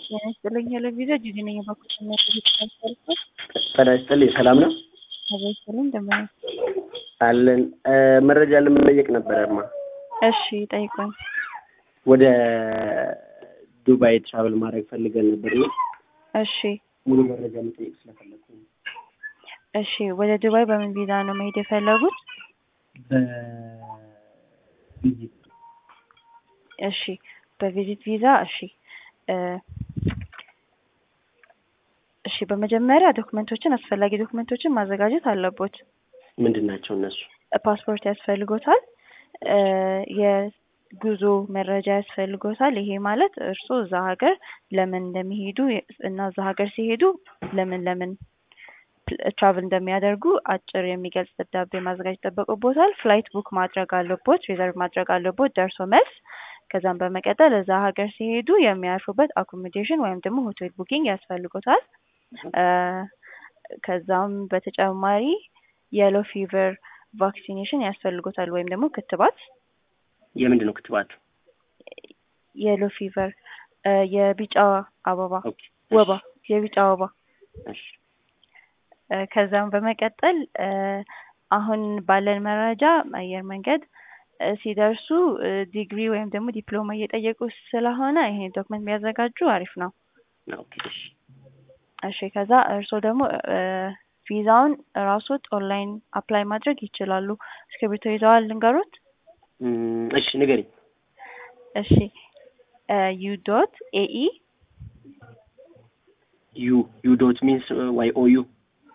ጤና ይስጥልኝ ሄሎ ቪዛ ጂጂ ነኝ የባኩሽና ተልኩ ጤና ይስጥልኝ ሰላም ነው ሄሎ ይስጥልኝ እንደምን አለን መረጃ ለመጠየቅ ነበረማ እሺ ጠይቆኝ ወደ ዱባይ ትራቨል ማድረግ ፈልገን ነበር ነው እሺ ሙሉ መረጃ መጠየቅ ስለፈለኩ ነው እሺ ወደ ዱባይ በምን ቪዛ ነው መሄድ የፈለጉት በቪዚት እሺ በቪዚት ቪዛ እሺ እሺ በመጀመሪያ ዶክመንቶችን አስፈላጊ ዶክመንቶችን ማዘጋጀት አለቦት ምንድን ናቸው እነሱ ፓስፖርት ያስፈልጎታል የጉዞ መረጃ ያስፈልጎታል ይሄ ማለት እርስዎ እዛ ሀገር ለምን እንደሚሄዱ እና እዛ ሀገር ሲሄዱ ለምን ለምን ትራቭል እንደሚያደርጉ አጭር የሚገልጽ ደብዳቤ ማዘጋጀት ይጠበቅቦታል ፍላይት ቡክ ማድረግ አለቦት ሪዘርቭ ማድረግ አለቦት ደርሶ መልስ ከዛም በመቀጠል እዛ ሀገር ሲሄዱ የሚያርፉበት አኮሞዴሽን ወይም ደግሞ ሆቴል ቡኪንግ ያስፈልጎታል ከዛም በተጨማሪ የሎ ፊቨር ቫክሲኔሽን ያስፈልጎታል ወይም ደግሞ ክትባት የምንድን ነው ክትባቱ የሎ ፊቨር የቢጫ አበባ ኦኬ ወባ የቢጫ ወባ እሺ ከዛም በመቀጠል አሁን ባለን መረጃ አየር መንገድ ሲደርሱ ዲግሪ ወይም ደግሞ ዲፕሎማ እየጠየቁ ስለሆነ ይሄን ዶክመንት ቢያዘጋጁ አሪፍ ነው ኦኬ እሺ እሺ ከዛ እርስዎ ደግሞ ቪዛውን ራሶት ኦንላይን አፕላይ ማድረግ ይችላሉ እስክሪብቶ ይዘዋል ልንገሮት እም፣ እሺ ንገሪኝ እሺ ዩ ዶት ኤኢ ዩ ዩ ዶት ሚንስ ዋይ ኦ ዩ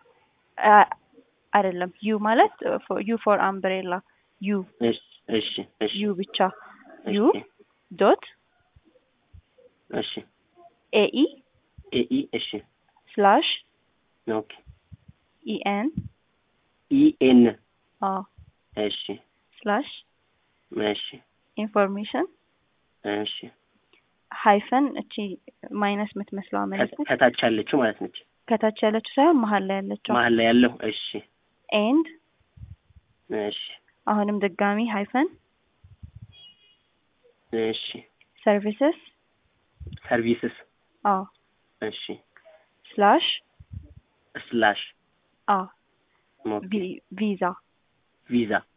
አይደለም ዩ ማለት ዩ ፎር አምብሬላ ዩ እሺ እሺ እሺ ዩ ብቻ ዩ ዶት እሺ ኤኢ ኤኢ እሺ ስላሽ ኦኬ ኢኤን ኢ ኤን አዎ እሺ ስላሽ እሺ ኢንፎርሜሽን እሺ ሃይፈን እቺ ማይነስ የምትመስለዋ ምልክት ከታች ያለችው ማለት ነች ከታች ያለችው ሳይሆን መሀል ላይ ያለችው መሀል ላይ ያለው እሺ ኤንድ እሺ አሁንም ድጋሚ ሃይፈን እሺ ሰርቪስስ ሰርቪስስ አዎ እሺ ስላሽ ስላሽ አዎ ኦኬ ቪ- ቪዛ ቪዛ